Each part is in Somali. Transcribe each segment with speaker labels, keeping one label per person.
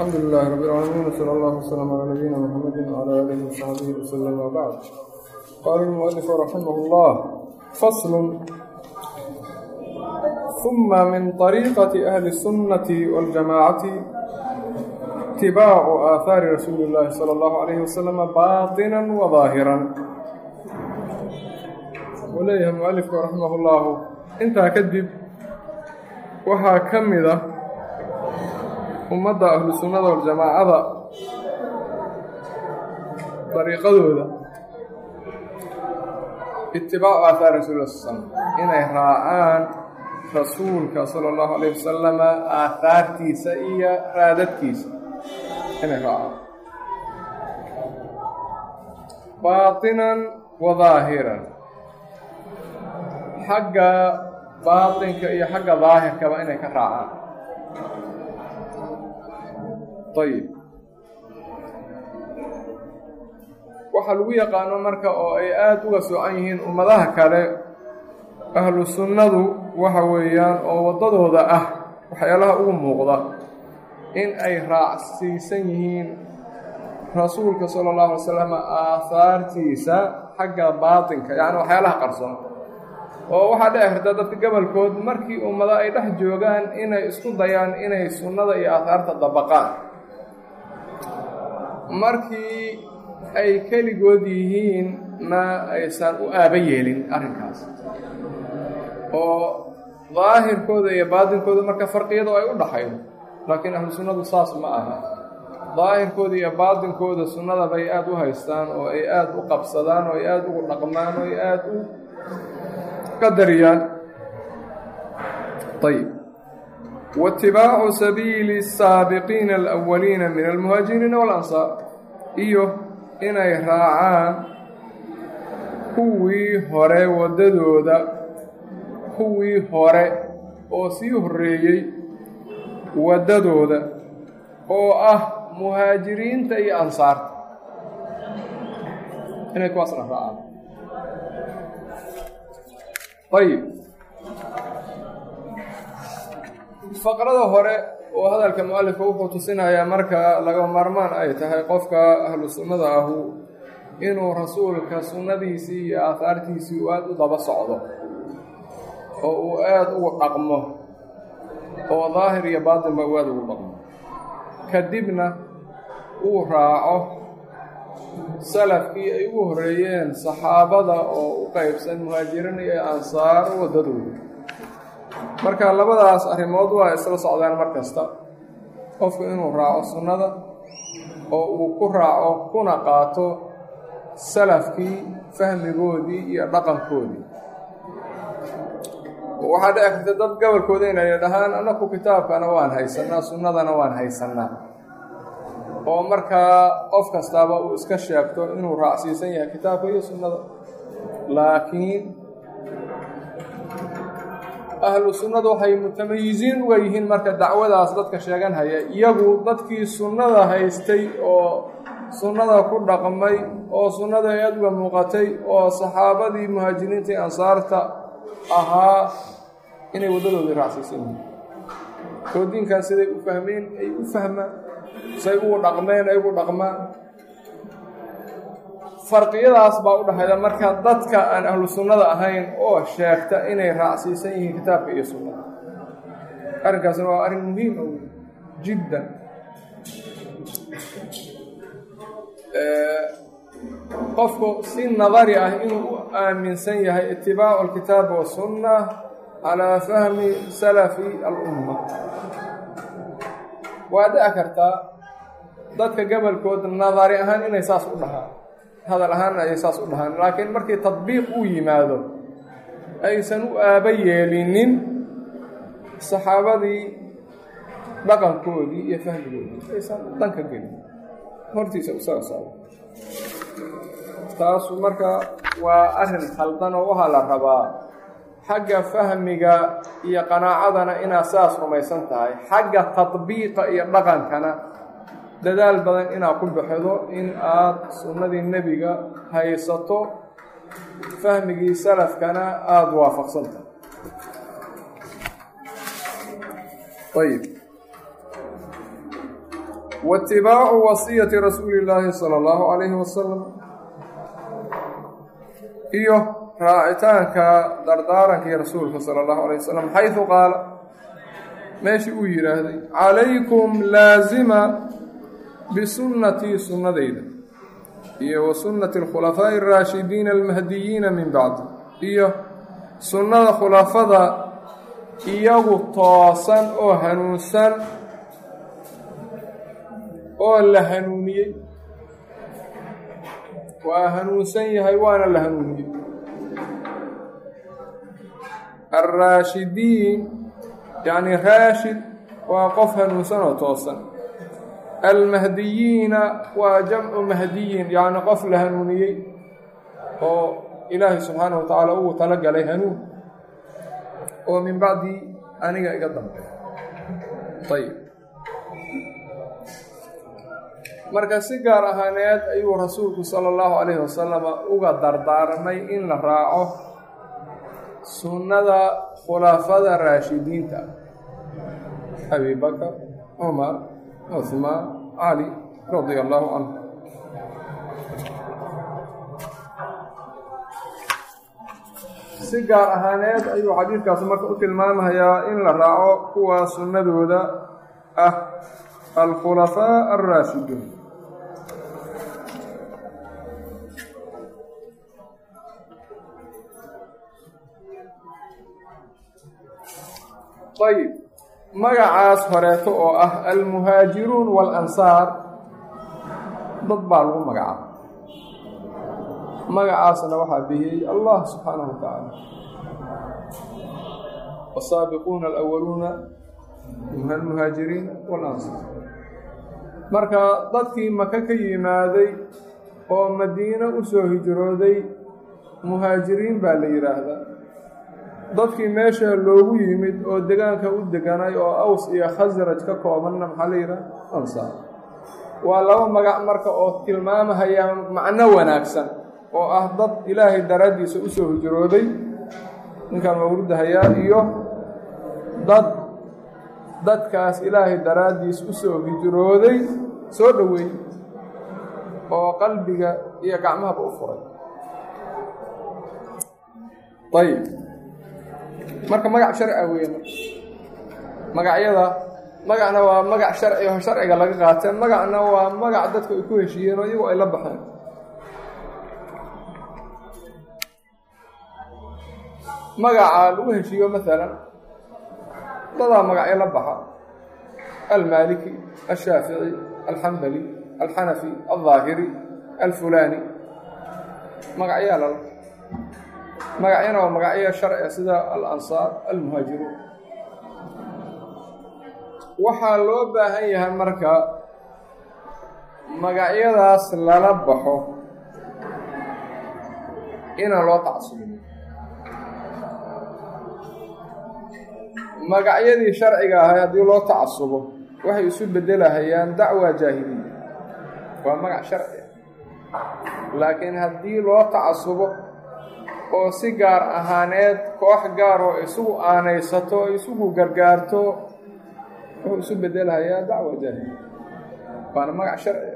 Speaker 1: الحمد لله رب العالمين وصلى الله وسلم على نبينا محمد وعلى آله وصحبه وسلم وبعد قال المؤلف رحمه الله فصل ثم من طريقة أهل السنة والجماعة اتباع آثار رسول الله صلى الله عليه وسلم باطنا وظاهرا وليه المؤلف رحمه الله انتهى كذب وها كمده ummadda ahlu sunnada waljamaacada dariiqadooda itibaacu aahaar rasuul sal slm inay raacaan rasuulka sala allahu alayh wasalama aahaartiisa iyo raadadkiisa inay raacaan baatinan wa daahiran xagga baatinka iyo xagga daahirkaba inay ka raacaan ayib waxaa lagu yaqaano marka oo ay aada uga soocan yihiin ummadaha kale ahlu sunnadu waxa weeyaan oo waddadooda ah waxyaalaha ugu muuqda in ay raacsiisan yihiin rasuulka sala allahu alay slam aahaartiisa xagga baatinka yacni waxyaalaha qarsoon oo waxaa dhici karta dadka gobolkood markii ummado ay dhex joogaan inay isku dayaan inay sunnada iyo aahaarta dabaqaan markii ay keligood yihiinna aysan u aaba yeelin arrinkaas oo daahirkooda iyo baatinkooda marka farqiyadu ay u dhaxaydo laakiin ahlu sunnadu saas ma aha daahirkooda iyo baatinkooda sunnada bay aada u haystaan oo ay aada u qabsadaan oo ay aada ugu dhaqmaan oo ay aada u qadariyaan ayb waitibaacu sabiili الsaabiqiina alأwaliina min almuhaajiriina walansaar iyo inay raacaan kuwii hore waddadooda kuwii hore oo sii horreeyey waddadooda oo ah muhaajiriinta iyo ansaarta inay kuwaasna raacaan ayib faqrada hore oo hadalka mu-alifka wuxuu tusinayaa marka laga maarmaan ay tahay qofka ahlu sunnada ahu inuu rasuulka sunnadiisii iyo aahaartiisii uu aada u daba socdo oo uu aada ugu dhaqmo oo daahir iyo baatinba uu aada ugu dhaqmo kadibna uu raaco salafkii ay ugu horreeyeen saxaabada oo u qeybsan muhaajiriin iyo ansaar waddadooda marka labadaas arrimood waa isla socdaan mar kasta qofku inuu raaco sunnada oo uu ku raaco kuna qaato salafkii fahmigoodii iyo dhaqankoodii waxaa dhici karta dad gobolkooda inay dhahaan annaku kitaabkana waan haysannaa sunnadana waan haysannaa oo markaa qof kastaaba uu iska sheegto inuu raacsiisan yahay kitaabka iyo sunnada laakiin ahlu sunnadu waxay mutamayiziin uga yihiin marka dacwadaas dadka sheeganhaya iyagu dadkii sunnada haystay oo sunnada ku dhaqmay oo sunnada ay aada uga muuqatay oo saxaabadii muhaajiriintai ansaarta ahaa inay waddadoodii raacsiisan yihiin oo diinkaas siday u fahmeen ay u fahmaan say ugu dhaqmeen ay ugu dhaqmaan farqiyadaas baa u dhexayda marka dadka aan ahlu sunnada ahayn oo sheegta inay raacsiisan yihiin kitaabka iyo sunnada arrinkaasna waa arrin muhiim a wey jiddan qofku si nadari ah inuu u aaminsan yahay itibaacu alkitaabi wasunna calaa fahmi salafi alumma waa dhici kartaa dadka gobolkood nadari ahaan inay saas u dhahaan hadal ahaanna ayay saas u dhahaan laakiin markii tadbiiq uu yimaado aysan u aaba yeelinin saxaabadii dhaqankoodii iyo fahmigoodii aysan danka gelin hortiisa isaga socdo taasu marka waa arrin khaldan oo waxaa la rabaa xagga fahmiga iyo qanaacadana inaad saas rumaysan tahay xagga tadbiiqa iyo dhaqankana dadaal badan inaad ku baxdo in aad sunnadii nebiga haysato fahmigii salafkana aada waafaqsan tahay ayib waitibaacu wasiyati rasuuli illaahi sala allahu calayhi wasalam iyo raacitaanka dardaarankii rasuulka sala allahu alayh wasalam xaydu qaala meeshii uu yidhaahday calaykum laasima bisunnatii sunnadayda iyo wa sunnati alkhulafaa'i araashidiina almahdiyiina min bacdi iyo sunnada khulafada iyagu toosan oo hanuunsan oo la hanuuniyey waa hanuunsan yahay waana la hanuuniyey alraashidiin yacni raashid waa qof hanuunsan oo toosan almahdiyiina waa jamcu mahdiyin yacni qof la hanuuniyey oo ilaahay subxaana wa tacaala ugu tala galay hanuun oo min bacdi aniga iga dambe ayib marka si gaar ahaaneed ayuu rasuulku sala allahu calayhi wasalama uga dardaarmay in la raaco sunnada khulafada raashidiinta abi bakar cumar cuhmaan cali radia allahu canhu si gaar ahaaneed ayuu xadiidkaas marka u tilmaamayaa in la raaco kuwa sunnadooda ah alkhulafaa alraashiduun ayib magacaas horeeto oo ah almuhaajiruun waalansaar dad baa lagu magacaaba magacaasna waxaa bixiyey allah subxaanahu wa tacaala wasaabiquuna alawaluuna min almuhaajiriin waalansaar marka dadkii maka ka yimaaday oo madiino u soo hijrooday muhaajiriin baa la yidhaahdaa dadkii meesha loogu yimid oo degaanka u deganay oo aws iyo khasraj ka koobanna maxaa la yidhaha ansaar waa laba magac marka oo tilmaamahaya macno wanaagsan oo ah dad ilaahay daraaddiisa u soo hijrooday ninkan mawrudahayaa iyo dad dadkaas ilaahay daraaddiis u soo hijrooday soo dhoweey oo qalbiga iyo gacmahaba u furay ayib marka magac sharcia weeye magacyada magacna waa magac sharci oo sharciga laga qaateen magacna waa magac dadku ay ku heshiiyeen oo iyagu ay la baxeen magaca lagu heshiiyo maalan dadaa magacyo la baxa almaaliki alshaafici alxambali alxanafi aldaahiri alfulaani magacyaa lala magacyana waa magacyo sharciga sida alansaar almuhaajiruun waxaa loo baahan yahay marka magacyadaas lala baxo inaan loo tacsubo magacyadii sharciga ahay haddii loo tacasubo waxay isu beddelahayaan dacwa jaahiliya waa magac sharci laakiin haddii loo tacasubo oo si gaar ahaaneed koox gaar oo isugu aanaysato o isugu gargaarto wuxuu isu bedelahayaa dacwa jaahiliya waana magac sharciga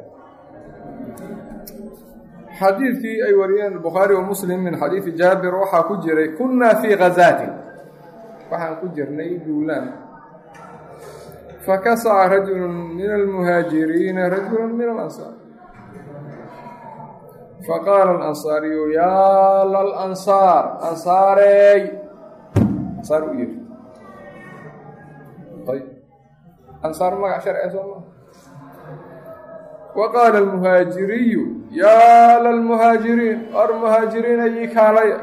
Speaker 1: xadiidkii ay wariyeen bukhaari wa muslim min xadiidi jaabir waxaa ku jiray kunnaa fii khazaatin waxaan ku jirnay duulaan fakasaca rajulu min almuhaajiriina rajula min alansaar faqaala alansaariyu yaa lalansaar ansaareey ansaar u yiri ayb ansaar magac sharciga soo maa wa qaala almuhaajiriyu yaa lalmuhaajiriin or muhaajiriina ii kaalaya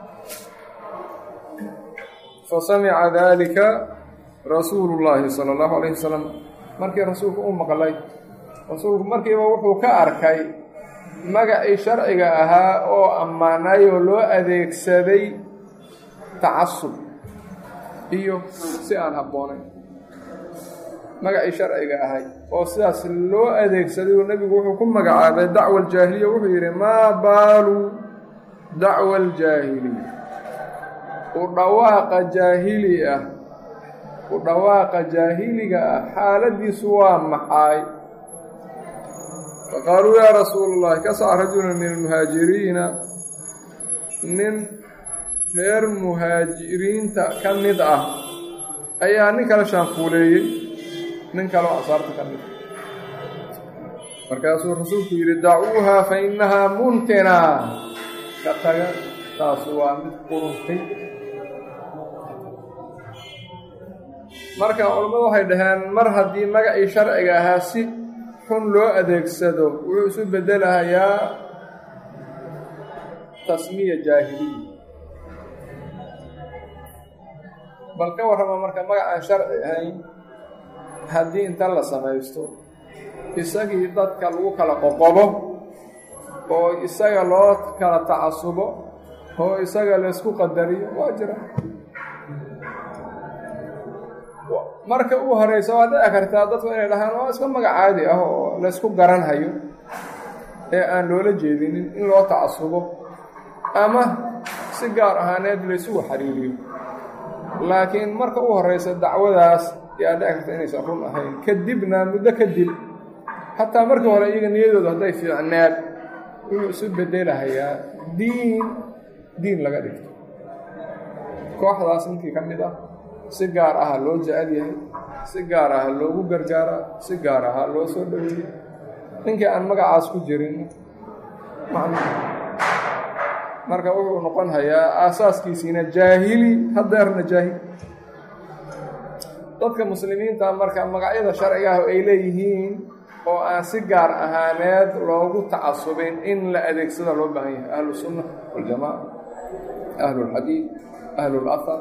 Speaker 1: fasamica dalika rasuulu llaahi sala allahu alayh wasalam markii rasuulku u maqlay rasuulku markiiba wuxuu ka arkay magacii sharciga ahaa oo ammaanay oo loo adeegsaday tacasub iyo si aan habboonayn magacii sharciga ahay oo sidaas loo adeegsaday oo nebigu wuxuu ku magacaabay dacwa aljaahiliya wuxuu yidhi maa baalu dacwa aljaahiliya u dhawaaqa jaahili ah u dhawaaqa jaahiliga ah xaaladiisu waa maxay faqaaluu yaa rasuula اllahi kasaca rajula min almuhaajiriina nin reer muhaajiriinta ka mid ah ayaa nin kale shaanfuuleeyey nin kaleo ansaarta ka mid ah markaasuu rasuulku yidhi dacuuha fa innahaa muntina ka taga taasu waa mid quruntay marka culammadu waxay dhaheen mar haddii magacii sharciga ahaa si xun loo adeegsado wuxuu isu beddelahayaa tasmiya jaahiliya bal ka warrama marka magacaan sharci ahayn haddii inta la samaysto isagii dadka lagu kala qoqobo oo isaga loo kala tacasubo oo isaga laysku qadariyo waa jira marka ugu horeysa waa dhici kartaa dadku inay dhahaan waa iska magac caadi ah oo laysku garanhayo ee aan loola jeedinin in loo tacasubo ama si gaar ahaaneed laysugu xiriiriyo laakiin marka ugu horeysa dacwadaas yaa dhici karta inaysan run ahayn kadibna muddo kadib xataa markii hore iyaga niyadooda hadday fiicneed wuxuu isu bedelahayaa diin diin laga dhigto kooxdaas ninkii ka mid ah si gaar aha loo jecel yahay si gaar aha loogu gargaaraa si gaar aha loo soo dhoweeyey ninkii aan magacaas ku jirin marka wuxuu noqon hayaa aasaaskiisiina jaahili hadeerna jaahil dadka muslimiinta marka magacyada sharciga ah ay leeyihiin oo aan si gaar ahaaneed loogu tacasubin in la adeegsada loo baahan yahay ahlu sunna waljamaca ahlu lxadiid ahlu lafar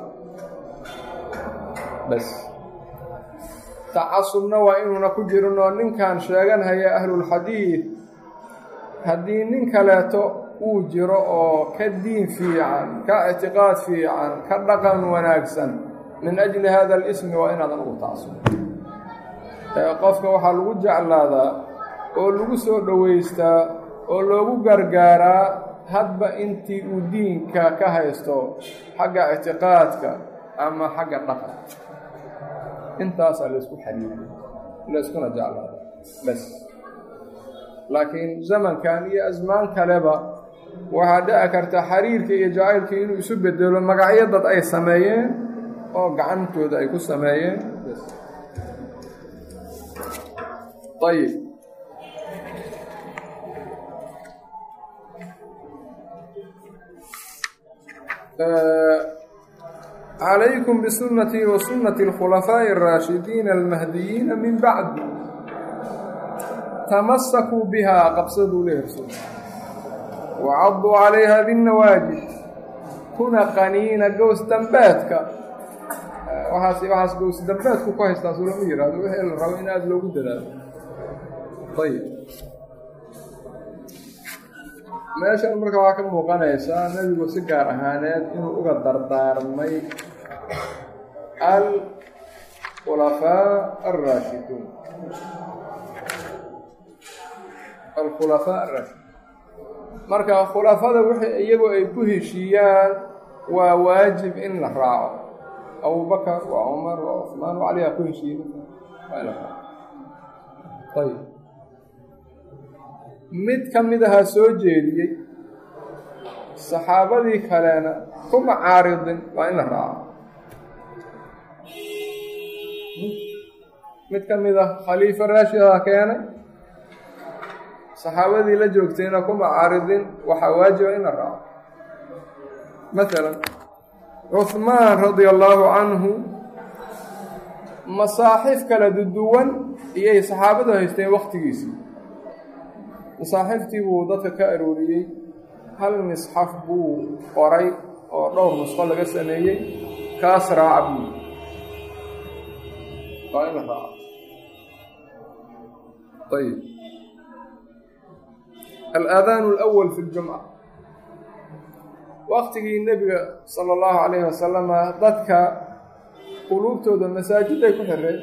Speaker 1: bas tacasubna waa inuuna ku jirin oo ninkan sheeganhaya ahlulxadiid haddii nin kaleeto uu jiro oo ka diin fiican ka ictiqaad fiican ka dhaqan wanaagsan min ajli hada alismi waa inaadan ugu tacasubin qofka waxaa lagu jeclaadaa oo lagu soo dhowaystaa oo loogu gargaaraa hadba intii uu diinka ka haysto xagga ictiqaadka ama xagga dhaqan intaasaa laysku xariiriya layskuna jeclaada bas laakiin zamankan iyo asmaan kaleba waxaa dhici karta xiriirka iyo jacaylka inuu isu bedelo magacyo dad ay sameeyeen oo gacantooda ay ku sameeyeen ayib calaykum bisunatii wa sunati اlkhulafaaءi الraashidiina almahdiyiina min bacdi tamasakuu bihaa qabsaduu leerso wacaduu calayha binnawaajid kuna qaniina gows dambeedka waxaas waxaas gows dambeedku ku haystaan soo lama yihahdo wixii la rabo in aada loogu dadaalo ayib meeshan marka waxaa ka muuqanaysaa nebigu si gaar ahaaneed inuu uga dardaarmay alkhulafaa alraashiduun alkhulafaa alraashiduun marka khulafada wixii iyagu ay ku heshiiyaan waa waajib in la raaco abubakar waa cumar waa cusmaan waa caliyaa ku heshiiya waa in la raaco ayib mid ka mid ahaa soo jeediyey saxaabadii kalena kuma caaridin waa in la raaco mid ka mid ah khaliifa raashidaa keenay saxaabadii la joogtayna kuma caaridin waxaa waajiba in la raaco masalan cuhmaan radia allaahu canhu masaaxif kala duduwan iyay saxaabadu haysteen wakhtigiisii masaaxiftii buu dadka ka arooriyey hal misxaf buu qoray oo dhowr nusqo laga sameeyey kaas raaca buu waa in la raaco ayib alaadaanu alawal fi ljumca waktigii nebiga sala allahu calayhi wasalama dadka quluubtooda masaajiday ku xireen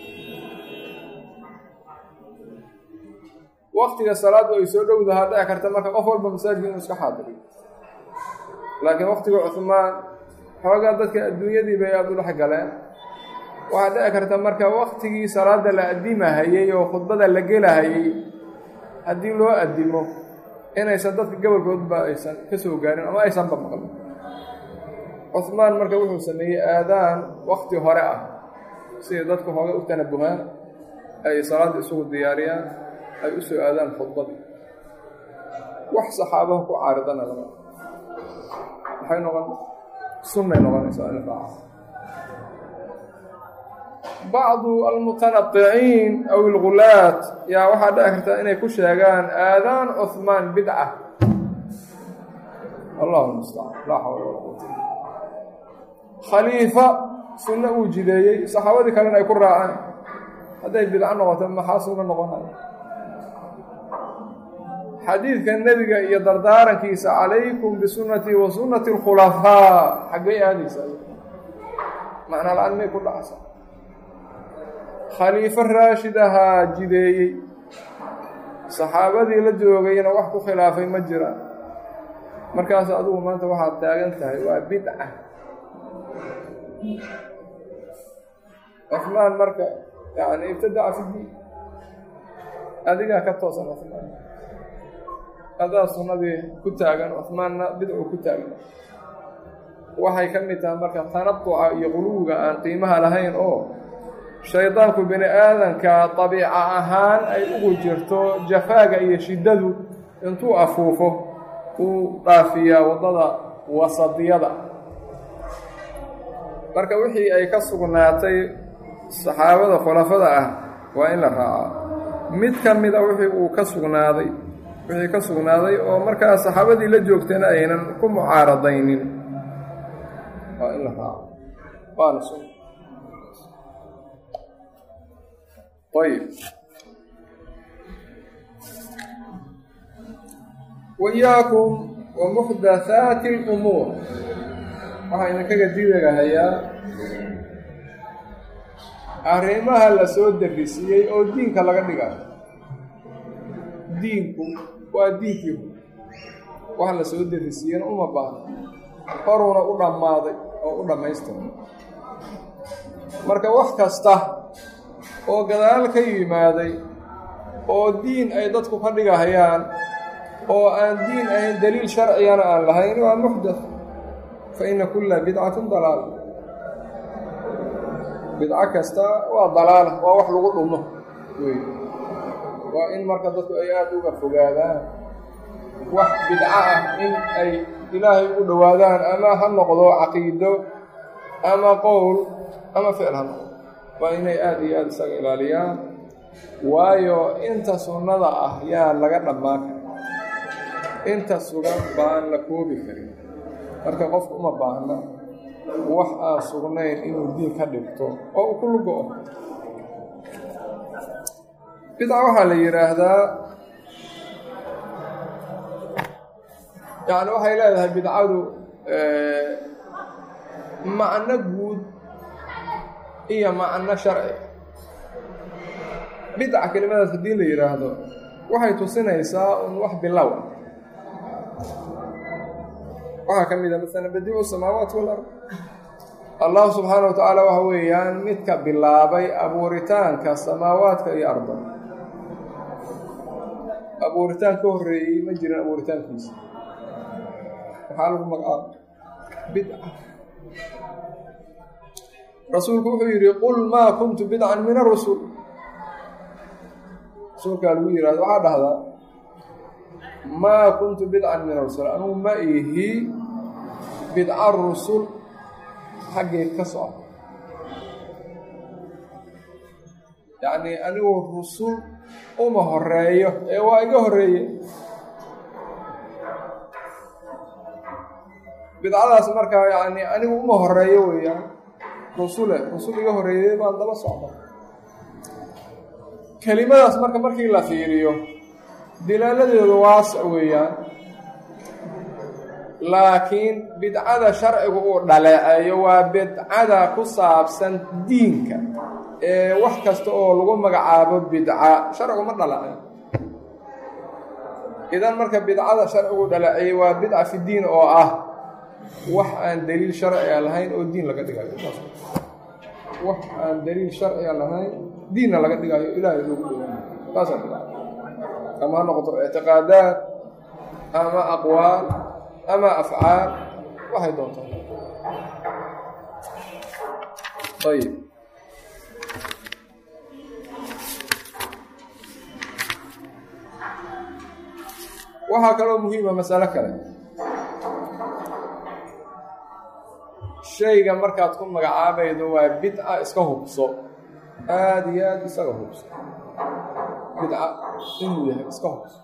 Speaker 1: waktiga salaaddu ay soo dhowdahaa dhici karta marka qof walba masaajidka inuu iska xaadiriyo laakiin waktiga cuhmaan xoogaa dadka adduunyadii bay aada u dhex galeen waxaa dhici karta marka waktigii salaadda la addimahayey oo khudbada la gelahayey haddii loo addimo inaysan dadka gobolkoodba aysan ka soo gaarin ama aysanba maqlin cuhmaan marka wuxuu sameeyey aadaan wakti hore ah siday dadku hooga u tanabuhaan ay salaadda isugu diyaariyaan ay u soo aadaan khudbadii wax saxaabaha ku caaridana lama maxay noqon sunnay noqonaysaa in raaca bacdu almutanadiciin aw ilgulaat yaa waxaa dhici karta inay ku sheegaan aadaan cuhmaan bidca allahu mustacaan laa xawla walaa quwata khaliifa sunno uu jideeyey saxaabadii kalena ay ku raaceen hadday bidco noqoto maxaa sunno noqonaya xadiidka nebiga iyo dardaarankiisa calaykum bisunnatii wa sunnati alkhulafaa xaggay aadaysaa macnaa la-aan may ku dhacsa khaliifo raashid ahaa jideeyey saxaabadii la joogayna wax ku khilaafay ma jiraan markaas adugu maanta waxaad taagan tahay waa bidca cufmaan marka yani ibtadaca fi diin adigaa ka toosan cufmaan adaa sunnadii ku taagan cufmaanna bidcu ku taagan waxay ka mid tahay marka tanaduca iyo quluwiga aan qiimaha lahayn oo shaydaanku bini aadanka dabiica ahaan ay ugu jirto jafaaga iyo shiddadu intuu afuufo uu dhaafiyaa waddada wasadiyada marka wixii ay ka sugnaatay saxaabada khulafada ah waa in la raacaa mid ka mida wixii uu ka sugnaaday wixii ka sugnaaday oo markaa saxaabadii la joogtayna aynan ku mucaaradaynin waa in la raaco waana sun ayb waiyaakum wa muxdathaati اlumuur waxaa idinkaga diigahayaa arrimaha la soo darisiiyey oo diinka laga dhigayo diinku waa diinkii waxa la soo darisiiyeyna uma baahno horuuna u dhammaaday oo u dhammaystiray marka wax kasta oo gadaal ka yimaaday oo diin ay dadku ka dhigahayaan oo aan diin ahayn daliil sharcigana aan lahayn waa muxdath fa inna kulla bidcatin dalaala bidco kasta waa dalaala waa wax lagu dhumo wey waa in marka dadku ay aada uga fogaadaan wax bidco ah in ay ilaahay u dhowaadaan ama ha noqdo caqiido ama qowl ama ficil ha noqdo waa inay aada iyo aada isaga ilaaliyaan waayo inta sunnada ah yaa laga dhammaan kara inta sugan baan la koobi karin marka qofku uma baahna wax aan sugnayn inuu diin ka dhigto oo uu ku lugo-o bidca waxaa la yidhaahdaa yacni waxay leedahay bidcadu macno guud iyo macno sharci bidca kelimadaas haddii la yidhaahdo waxay tusinaysaa un wax bilow ah waxaa ka mid a masalan badiicu samaawaat walard allah subxaana wa tacaala waxa weeyaan midka bilaabay abuuritaanka samaawaadka iyo arda abuuritaan ka horreeyey ma jirin abuuritaankiisa maxaa lagu magacaaba bidca rasuulku wuxuu yidhi qul maa kuntu bidcan min arusul rasuulkaa lagu yihahdo waxaa dhahdaa maa kuntu bidcan min arusul anugu ma ihi bidca rusul xaggeed ka soco yacni anigu rusul uma horeeyo ee waa iga horeeye bidcadaas markaa yacni anigu uma horeeyo weeyaan rusule rusul iga horeeyey baan daba socda kelimadaas marka markii la fiiriyo dilaaladeedu waasa weeyaan laakiin bidcada sharcigu uu dhaleeceeyo waa bidcada ku saabsan diinka ee wax kasta oo lagu magacaabo bidca sharcigu ma dhaleeceyo idan marka bidcada sharcigu dhaleeceeyey waa bidca fi diin oo ah wax aan daliil sharciga lahayn oo diin laga dhigayo wax aan daliil sharciga lahayn diinna laga dhigayo ilaahay loogu dhowaayo taasaa bidca ama ha noqoto ictiqaadaad ama aqwaal ama afcaal waxay doontaa ayib waxaa kaloo muhiima masalo kale shayga markaad ku magacaabaydo waa bidca iska hubso aada iyo aada isaga hubso bidca inuu yahay iska hubso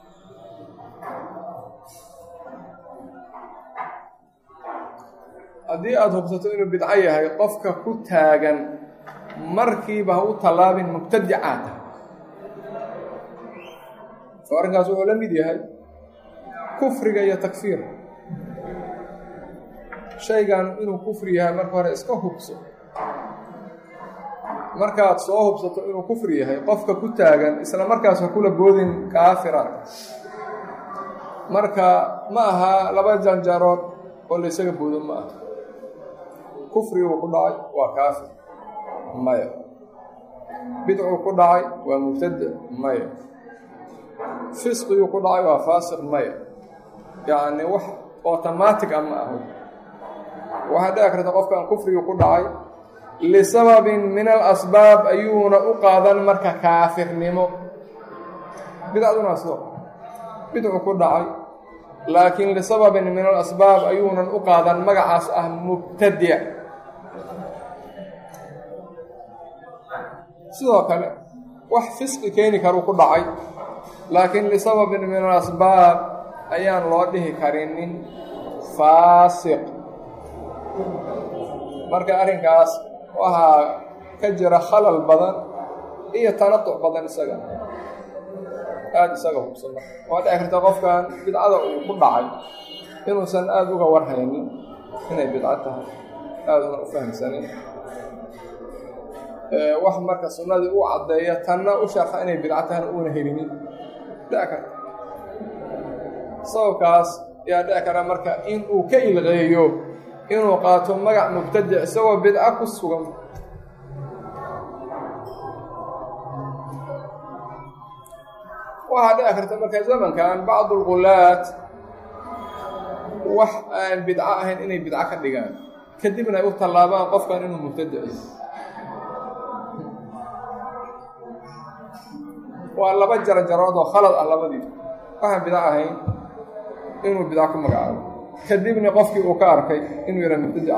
Speaker 1: haddii aada hubsato inuu bidco yahay qofka ku taagan markiiba ha u tallaabin mubtadicaa tahay soo arrinkaas wuxuu la mid yahay kufriga iyo takfiir shaygan inuu kufri yahay marka hore iska hubso markaad soo hubsato inuu kufri yahay qofka ku taagan isla markaas ha kula boodin kaafira marka ma aha laba janjarood oo la ysaga boodo ma aha kufriguu ku dhacay waa kaafir maya bidcuu ku dhacay waa mubtade maya fisqiguu ku dhacay waa faasiq maya yacni wax automatic a ma aho waxaa dhici karta qofkan kufrigii ku dhacay lisababin min alasbaab ayuuna u qaadan marka kaafirnimo bidcaduna sidoo bidcu ku dhacay laakiin lisababin min alasbaab ayuunan u qaadan magacaas ah mubtadic sidoo kale wax fisqi keeni karuu ku dhacay laakiin lisababin min alasbaab ayaan loo dhihi karinin faasiq marka arrinkaas waxaa ka jira khalal badan iyo tanatuc badan isaga aada isaga hubsan waa dhici karta qofkan bidcada uu ku dhacay inuusan aada uga warhaynin inay bidco tahay aada una u fahamsanin wax marka sunnadii u caddeeya tanna u sharxa inay bidco tahayna uuna helinin dhici karta sababkaas ayaa dhici kara marka in uu ka ilqeeyo inuu qaato magac mubtadic isagoo bidco ku sugan waxaa dhici karta marka zamankan bacdu lgulaat wax aan bidco ahayn inay bidco ka dhigaan kadibna ay u tallaabaan qofkan inuu mubtadic waa laba jarjarood oo khalad ah labadii waxaan bidco ahayn inuu bidco ku magacaabo kadibna qofkii uu ka arkay inuu yaha mubtadica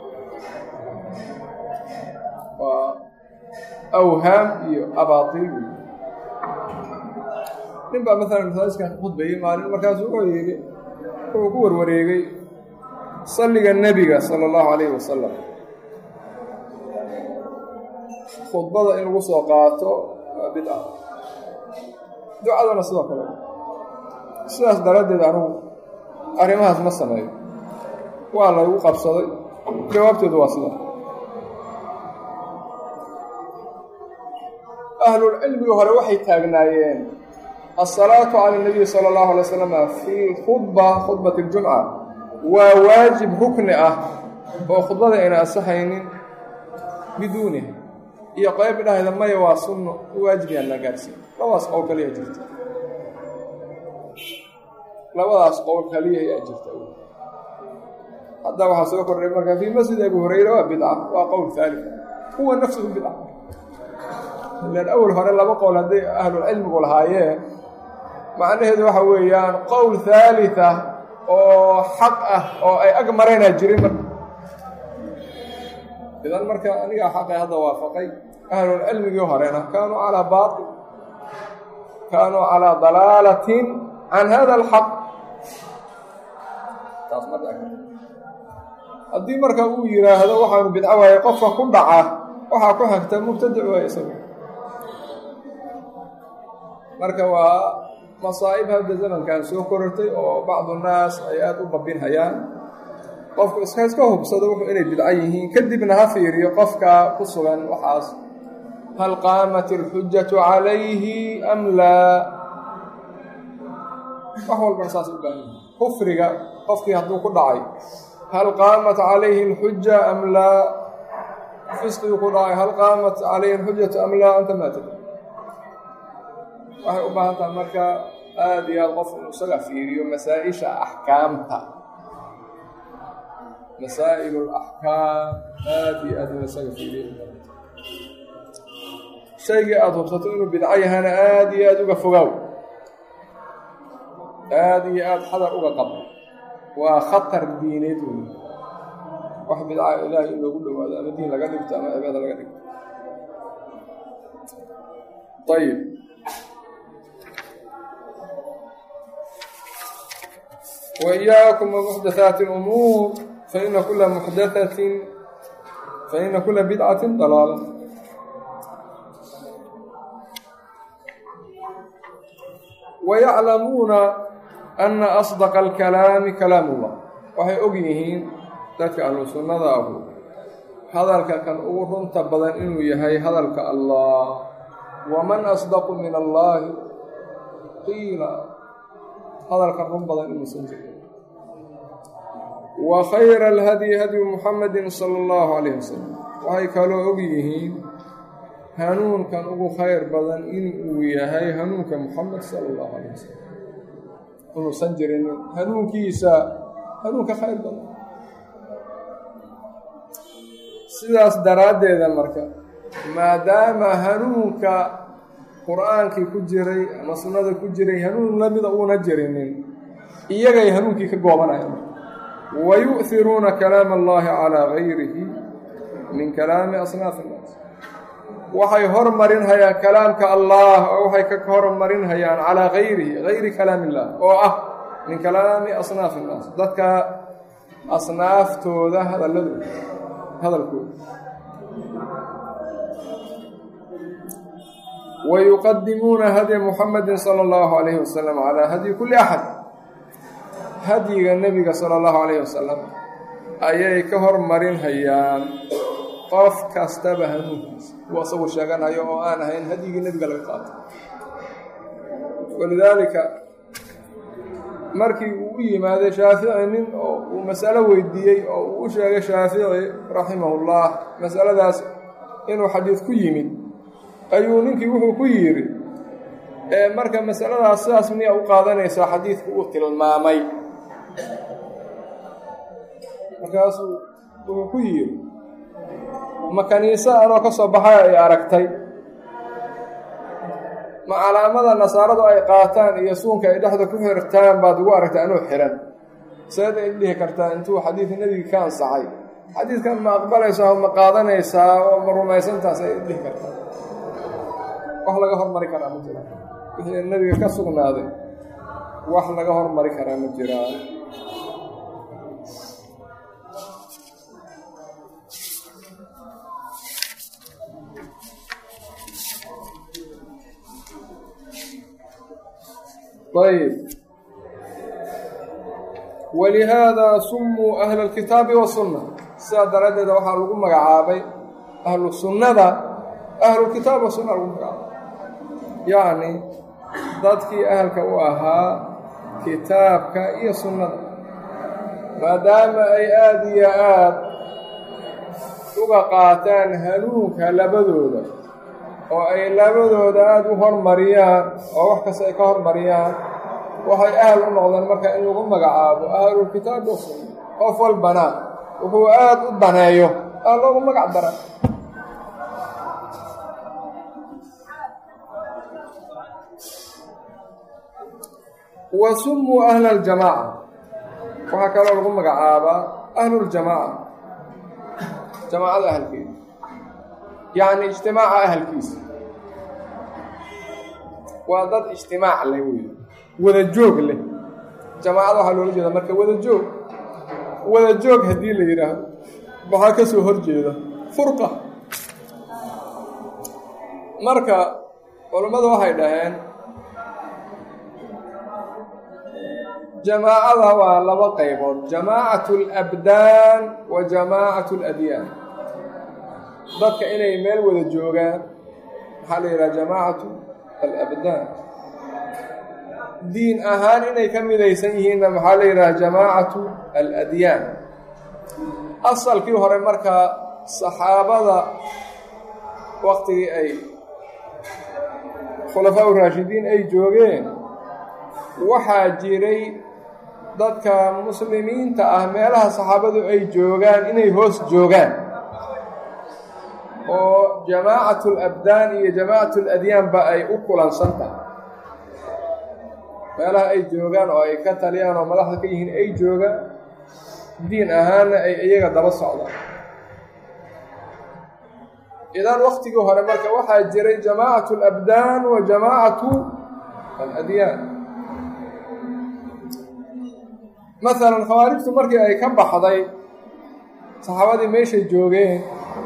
Speaker 1: waa awhaam iyo abaatiil nin baa maalan masaajiskan ka khudbayey maalin markaasu wuxuu yidhi wuxuu ku warwareegay salliga nebiga sala allahu calayhi wasalam khudbada in lagu soo qaato waa bidca ducaduna sidoo kale sidaas daraaddeed anugu arrimahaas ma sameeyo waa laygu qabsaday jawaabteedu waa sida ahlulcilmigi hore waxay taagnaayeen asalaatu cala nabiyi sala allahu alay wasalam fi khudba khudbati ljumca waa waajib rukni ah oo khudbada ayna asaxaynin biduuniha iyo qayb dhahayda maya waa sunno waajib yaan la gaarsiin labadaas qowl kaliya jirta labadaas qowl kaliya ayaa jirta hadda waxaa soo kordhay marka fii masjid abi hurayra waa bidca waa qowl haali huwa nafsuhu bidca ilaan awel hore laba qowl hadday ahlulcilmigu lahaayeen macnaheedu waxa weeyaan qowl haalita oo xaq ah oo ay ag maraynaa jirin marka idan marka anigaa xaqay hadda waafaqay ahlulcilmigii horena kaanuu calaa baail kaanuu calaa dalaalatin can hada alxaq taas ma dhici karto haddii marka uu yidhaahdo waxaanu bidco waaye qofka ku dhaca waxaa ku xigta mubtadic waaye isaga marka waa masaa'ib hadda zamankan soo korortay oo bacdu naas ay aada u babinhayaan qofku iska iska hubsado wuxuu inay bidco yihiin kadibna ha fiiriyo qofka ku sugan waxaas hal qaamat alxujatu calayhi am laa wax walbana saas u baahan yahi kufriga qofkii hadduu ku dhacay hal qaamat calayhi alxuja am laa fisqiguu ku dhacay hal qaamat calayhi alxujatu am laa anta maa tadri waxay u baahan tahay marka aada iyo aada qof inuu isaga fiiriyo masaa-isha axkaamta masaa'il alaxkaam aada iyo aada inuu isaga fiiriyo shaygii aada hubsato inuu bidco yahana aada iyo aada uga fogaaw aada iyo aada xadar uga qab waa khatar diineed wey wax bidca ilaahay in loogu dhowaado ama diin laga dhigto ama cibaada laga dhigto ayib وإyaaكم ومحdaثaaت الأmuur faإna kula محdaثaةi faإna kula bidcaة ضalaalة وyaclamuuna أna أصدق الكalaami kalaam الlah waxay og yihiin dadka ahlu sunnada ahu hadalka kan ugu runta badan inuu yahay hadalka allah waman asdaqu min allahi qiila hadalka run badan inuusan jirin wa khayra alhadyi hadyu muxamedin sala allahu calayh wasalam waxay kaloo og yihiin hanuunkan ugu khayr badan inuu yahay hanuunka muxamed sala allahu calayh wasalam inuusan jirinin hanuunkiisa hanuunka khayr badan sidaas daraaddeeda marka maadaama hanuunka qur-aankii ku jiray ama sunnada ku jiray hanuun lamida uuna jirinin iyagay hanuunkii ka goobanayaan wa yu'hiruuna kalaama allahi calaa gayrihi min kalaami asnaafi innaas waxay hormarinhayaan kalaamka allah oo waxay ka hormarinhayaan calaa gayrihi gayri kalaami illah oo ah min kalaami asnaafi innaas dadka asnaaftooda hadalladooda hadalkooda wayuqadimuuna hadya muxamedi sala allahu calayhi wasalam calaa hadyi kulli axad hadyiga nebiga sala allahu calayhi wasalam ayay ka hormarinhayaan qof kastaba hanuunkiisa kuwa asagu sheeganayo oo aan ahayn hadyigii nebiga laga qaato walidaalika markii uu u yimaaday shaafici nin oo uu masalo weydiiyey oo uu u sheegay shaafici raximahullah masaladaas inuu xadiid ku yimid ayuu ninkii wuxuu ku yidhi marka masaladaas sidaas miyaa u qaadanaysaa xadiidku uu tilmaamay markaasuu wuxuu ku yidhi ma kaniise anoo ka soo baxay ay aragtay ma calaamada nasaaradu ay qaataan iyo suunka ay dhexda ku xirtaan baad ugu aragtay anuu xihan seed ay dhihi kartaa intuu xadiidka nebigi ka ansaxay xadiidkan ma aqbalaysaa oo ma qaadanaysaa oo ma rumaysantaas ay dhihi kartaa wax laga hormari karaa ma jiraan wixii nebiga ka sugnaaday wax laga hormari karaa ma jiraan ayb walihaada sumuu ahla alkitaabi wasunna sidaa daraaddeeda waxaa lagu magacaabay ahlu sunnada ahlulkitaab wasunna lagu magacaabay yacni dadkii ahalka u ahaa kitaabka iyo sunnada maadaama ay aada iyo aad uga qaataan hanuunka labadooda oo ay labadooda aada u hormariyaan oo wax kasta ay ka hormariyaan waxay ahal u noqdeen marka in lagu magacaabo ahlulkitaabi wasunna qof walbana wuxuu aada u daneeyo aa loogu magac dara wa sumuu ahla aljamaaca waxaa kaloo lagu magacaabaa ahluljamaaca jamaacada ahalkeeda yacni ijtimaaca ahalkiisa waa dad ijtimaac leh wey wada joog leh jamaacada waxaa loola jeeda marka wada joog wada joog haddii la yidhaahdo waxaa ka soo hor jeeda furqa marka culammadu waxay dhaheen jamaacada waa laba qaybood jamaacatu alabdaan wa jamaacatu aladyaan dadka inay meel wada joogaan maxaa la yidhaha jamaacatu alabdaan diin ahaan inay ka midaysan yihiinna maxaa la yidhaha jamaacatu aladyaan asalkii hore markaa saxaabada waktigii ay khulafaa uraashidiin ay joogeen waxaa jiray dadka muslimiinta ah meelaha saxaabadu ay joogaan inay hoos joogaan oo jamaacatu labdaan iyo jamaacatu ladyaanba ay u kulansan tahay meelaha ay joogaan oo ay ka taliyaan oo madaxda ka yihiin ay joogaan diin ahaanna ay iyaga daba socdaan idan waktigii hore marka waxaa jiray jamaacatu alabdaan wa jamaacatu aladyaan masalan khawaarijtu markii ay ka baxday saxaabadii meeshay joogeen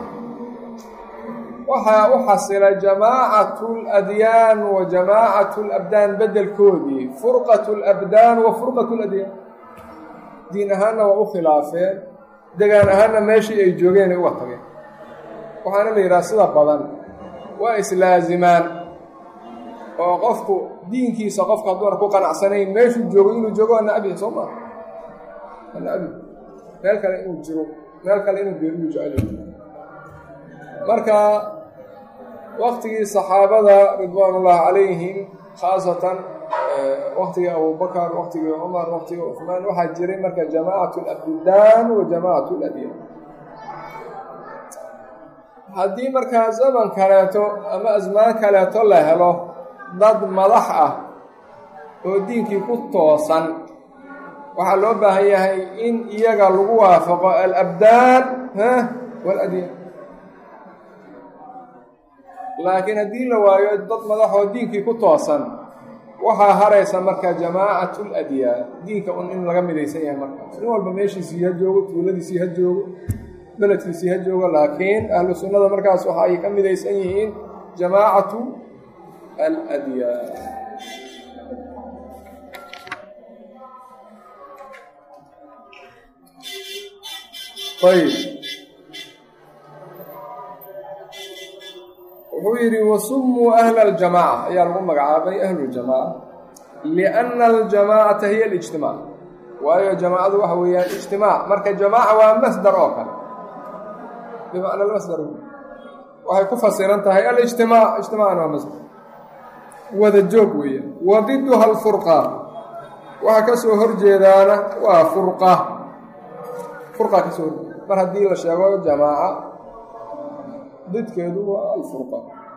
Speaker 1: waxaa u xasilay jamaacatu aladyaan wa jamaacatu alabdaan beddelkoodii furqatu alabdaan wa furqatu aladyaan diin ahaanna waa u khilaafeen degaan ahaanna meeshii ay joogeen ay uga tageen waxaana la yidhaha sida badan waa islaazimaan oo qofku diinkiisa qofka hadduuna ku qanacsanayn meeshuu joogo inuu joogo waa nacbihi soo maa waa nacbi meel kale inuu jiro meel kale inuu geeriyu jecel marka waktigii saxaabada ridwaanullaahi calayhim khaasatan waktigii abubakar waktigii cumar waktigii cuhmaan waxaa jiray marka jamaacatu alabdaan wa jamaacatu aladyaan haddii markaa zaman kaleeto ama asmaan kaleeto la helo dad madax ah oo diinkii ku toosan waxaa loo baahan yahay in iyaga lagu waafaqo alabdaan waaladyaan laakiin haddii la waayo dad madaxoo diinkii ku toosan waxaa haraysa marka jamaacatu ladyaan diinka un in laga midaysan yahay markaas nin walba meeshiisii ha joogo tuuladiisii ha joogo beledkiisii ha joogo laakiin ahlu sunnada markaas waxa ay ka midaysan yihiin jamaacatu aladyaan ayb wuxuu yidhi wasumuu ahla aljamaaca ayaa lagu magacaabay ahlu ljamaaca lianna aljamaacata hiya alijtimaac waayo jamaacadu waxa weeyaan ijtimaac marka jamaaca waa masdar oo kale bimacna almasdar waxay ku fasiran tahay alijtimaac ijtimaacna waa masdar wada joog weeyaan wa diduha alfurqa waxa ka soo horjeedaana waa furqa furqa ka soo horjeeda mar haddii la sheego jamaaca didkeedu waa alfurqa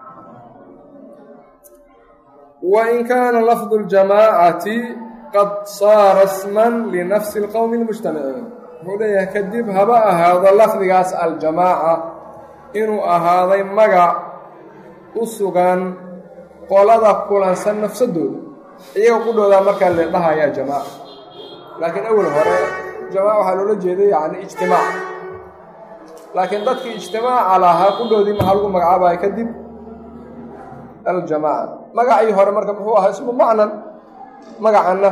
Speaker 1: wain kaana lafdu اljamaacati qad saara sman linafsi اlqowmi اlmujtamiciin wuxuu leeyahay kadib haba ahaado lafdigaas aljamaaca inuu ahaaday magac u sugan qolada kulansan nafsadooda iyaga qudhoodaa markaa la dhahayaa jamaaca laakiin awel hore jamaaca waxaa loola jeeday yani ijtimaac laakiin dadkii ijtimaaca lahaa qudhoodii maxaa lagu magacaabaya kadib aljamaaca magacii hore marka muxuu ahaa ismu macnan magacanna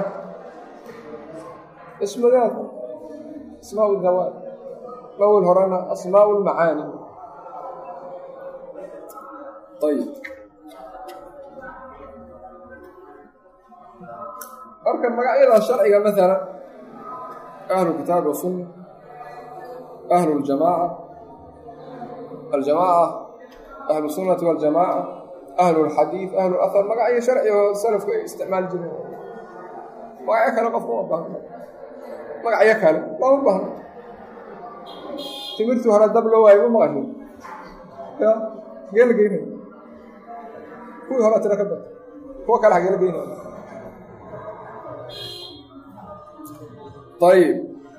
Speaker 1: ismudaad asmaa dawaad awel horena asmaa lmacaani ayb marka magacyada sharciga maala ahlu kitaab wasunna ahlu ljamaaca aljamaaca ahlu sunnati waljamaaca ahlu lxadiid ahlu lahar magacyo sharci oo salafku ay isticmaali jireen magacyo kale qofka uma baahno magacyo kale looma baahno timirtii hore dab loo waayo ma maqashin ya hagee la geynaya kuwii hore tira ka bata kuwa kale hagee la geynaya ayb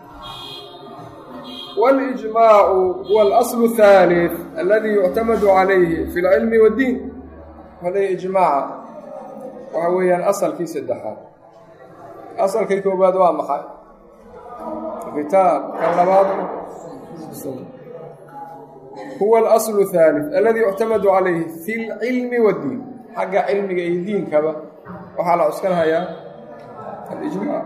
Speaker 1: wاlإجmaacu huwa اlasl الثaalث aladi yuctamadu calayhi fi اlcilmi wاddiin hada ijmaaca waxa weeyaan asalkii saddexaad asalkii koobaad waa maxay kitaab kan labaad huwa اlasl الثaalث aladi yuctamadu calayhi fi اlcilmi wاddiin xagga cilmiga iyo diinkaba waxaa la cuskanhayaa alijmaac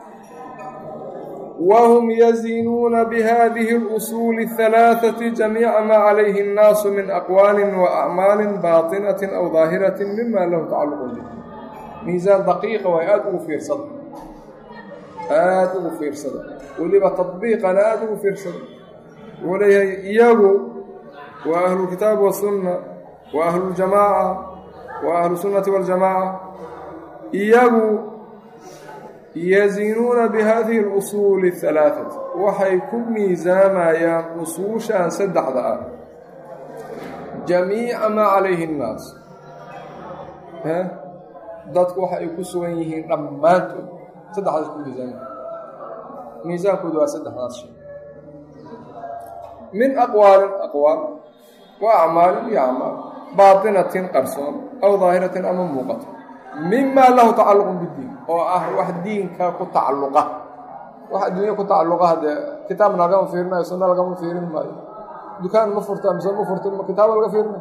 Speaker 1: whm yazinuuna bihadihi اlusuuli الثalaaثaةi jamiica maa calayhi الnaasu min aqwaali waacmaali baaطinaةi aw daahiraةi mima lahu tacaluq bih miisaan daqiiqa way aada ugu fiirsada aada ugu fiirsada weliba taطbiiqana aada ugu fiirsada wuxuu leeyahay iyagu waa ahlu kitaabi wasunna wa ahlu ljamaaca wa ahlu sunnati waاljamaaca iyagu yazinuuna bihadihi اlusuuli اhalaaثati waxay ku miisaamayaan usuushan saddexda ah jamiica maa calayhi اnnaas dadku waxa ay ku sugan yihiin dhammaantood saddexdaas ku miisaamaya miisaankoodu waa saddexdaas shay min aqwaalin aqwaal wa acmaalin iyo acmaal baatinatin qarsoon aw daahiratin ama muuqato mima lahu tacalluqun bidiin oo ah wax diinka ku tacalluqa wax adduunya ku tacalluqa haddee kitaabna lagama fiirinayo sunna lagama fiirin maayo dukaan ma furta mise ma furta kitaaba laga fiirinayo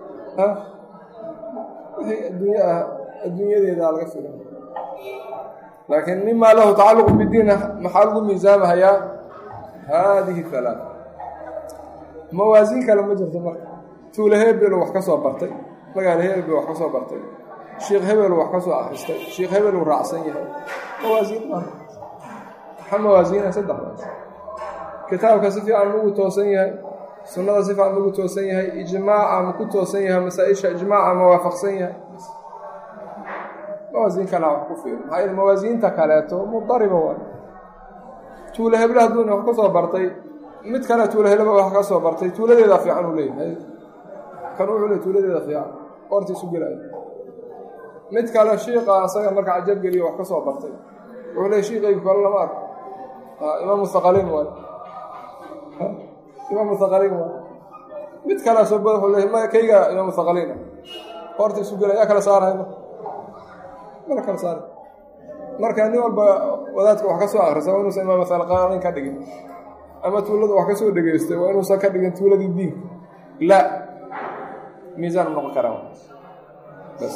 Speaker 1: wixii adduunya ah adduunyadeeda laga fiirinayo laakiin mima lahu tacalluqu bidiin maxaa lagu miisaamahayaa haadihi halaata mawaasiin kale ma jirto marka tuule hebel wax ka soo bartay magaalo hebel wax ka soo bartay sheikh hebel wax ka soo akhristay sheikh hebel uu raacsan yahay mawaasiin ma maxaa mawaasiina saddexdaas kitaabka si fiican magu toosan yahay sunnada si fiican magu toosan yahay ijmaaca ma ku toosan yahay masaa-isha ijmaaca ma waafaqsan yahay mawaasiin kalea wax ku fiir maxaa yeel mawaasiinta kaleeto mudariba waay tuule heble hadduuna wax ka soo bartay mid kale tuule heleba wax ka soo bartay tuuladeeda fiican uu leeyahay kan wuxuu le tuuladeeda fiican qoorta isu gelaayo mid kale shiiqa asaga marka cajabgeliyo wax ka soo bartay wuxuu le shiiqaygu kale lama arko imaam mustaqaliin waay imaam mustaqaliin waay mid kale soo bada wuxuu le ma kayga imaam mustaqaliin qoorta isu gelay yaa kala saarahay marka mala kala saara marka nin walba wadaadka wax ka soo akrisa waa inuusan imaam mustaqaliin ka dhigin ama tuulada wax ka soo dhegaystay waa inuusan ka dhigin tuuladii diinka la miisaan noqon karaa bas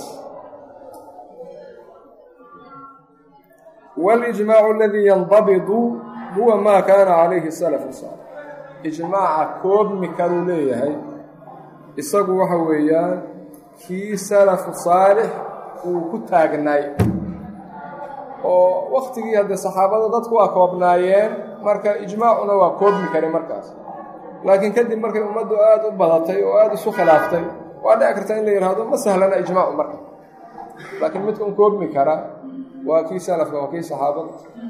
Speaker 1: walijmaacu aladii yandabidu huwa maa kaana calayhi salafu saalix ijmaaca koobmi karuu leeyahay isagu waxa weeyaan kii salafu saalix uu ku taagnaay oo waktigii haddee saxaabada dadku waa koobnaayeen marka ijmaacuna waa koobmi kare markaas laakiin kadib markay ummaddu aada u badatay oo aada isu khilaaftay waa dhici karta in la yidhaahdo ma sahlana ijmaacu marka laakiin midka un koobmi kara waa kii salafka waa kii saxaabada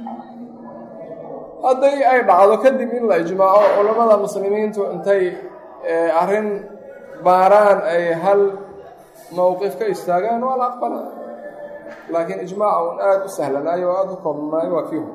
Speaker 1: hadday ay dhacdo kadib in la ijmaaco culammada muslimiintu intay arrin baaraan ay hal mowqif ka istaagaan waa la aqbala laakiin ijmaaca un aada u sahlanaayo oo aada u koobnaayo waa kii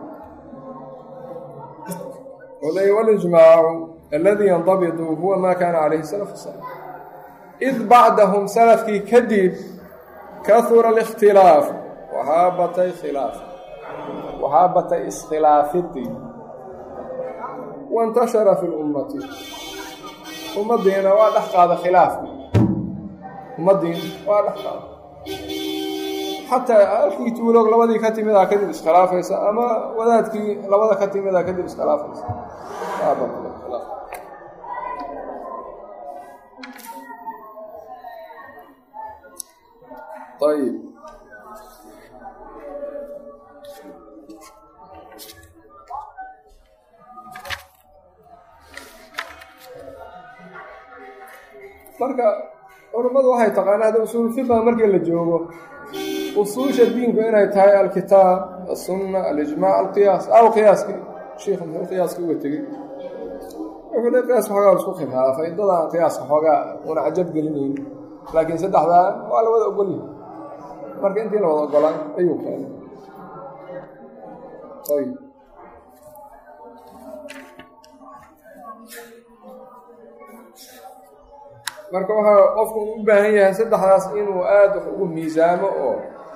Speaker 1: hor walijmaacu aladii yandabidu huwa maa kaana calayhi salafu salix id bacdahum salafkii kadib kahura alikhtilaaf waxaa batay khilaaf waxaa batay iskhilaafidii waintashara fi lummati ummaddiina waa dhex qaada khilaafkii ummaddiina waa dhex qaada xataa halkii tuuloog labadii ka timidaa kadib iskhilaafaysa ama wadaadkii labada ka timidaa kadib iskhilaafaysa waa batay khilaaf ayib marka culammadu waxay taqaanaa hadda usuul fiqa markii la joogo usuusha diinku inay tahay alkitaab aلsunna alijmac alqiyaas aw qiyaaskii shiikhu muxuu qiyaaska uga tegey wuxuu le qiyaas xoogaa isku khilaafay dadaan qiyaaska xoogaa una cajab gelinayn laakiin saddexdaa waa la wada ogolyahay marka intii la wada ogolaan ayuu keenay ayb marka waxaa qofku u baahan yahay saddexdaas inuu aada wax ugu miisaamo oo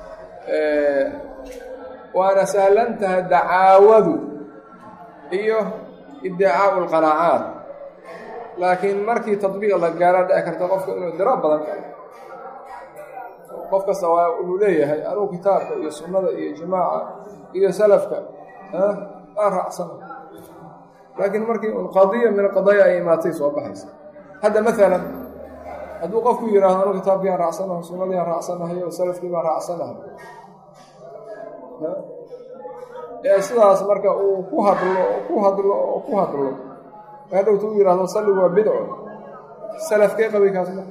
Speaker 1: waana sahlan tahay dacaawadu iyo iddicaau lqanaacaat laakiin markii tadbiiq la gaara dhici karta qofka inuu diro badan karo qof kasta waa wuxuu leeyahay anugu kitaabka iyo sunnada iyo ijmaaca iyo salafka aan raacsana laakiin markii un qadiya min qadaya ay imaatay soo baxaysa hadda maalan hadduu qofku yidhaahdo anu kitaabkii aan raacsanahay sunnadii aan raacsanahay oo salafkii baan raacsanahay ee sidaas marka uu ku hadlo oo ku hadlo oo ku hadlo hadhowta u yidhahdo salligu waa bidco salafkee qabay kaas ma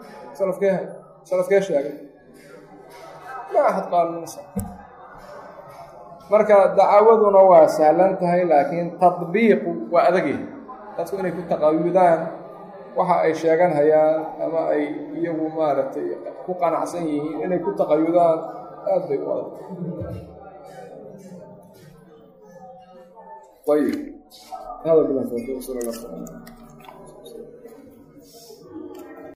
Speaker 1: salafkee hay salafkee sheegay ma axad qaalinsa marka dacawaduna waa sahlan tahay laakiin tadbiiqu waa adagyahay dadku inay ku taqayudaan waxa ay sheegan hayaan ama ay iyagu maaragtay ku qanacsan yihiin inay ku taqayudaan aad bay u adag ayib hada bilah tawfiiq sal allah sala